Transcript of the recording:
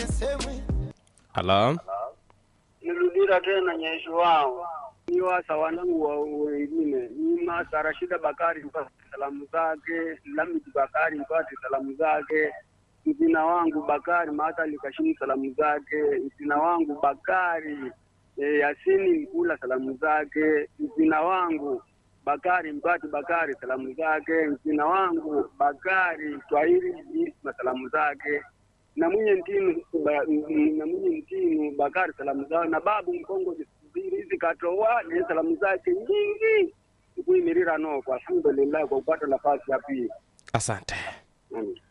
halo nirudira tena nyesho wao ni wasa wanangu wa wengine ni Masa Rashida Bakari mpate salamu zake, Lamidi Bakari mpate salamu zake, mzina wangu Bakari Maatali Kashimu salamu zake, mzina wangu Bakari e, Yasini Mkula salamu zake, mzina wangu Bakari Mpati Bakari salamu zake, mzina wangu Bakari Twahiri Isma salamu zake na mwenye mtinu ba- m- na mwenye mtinu Bakari salamu zao na babu Mkongo zisubiri hizi katoa ni salamu zake nyingi kuimirira no kwa alhamdulillah kwa kupata nafasi ya pili asante Amen.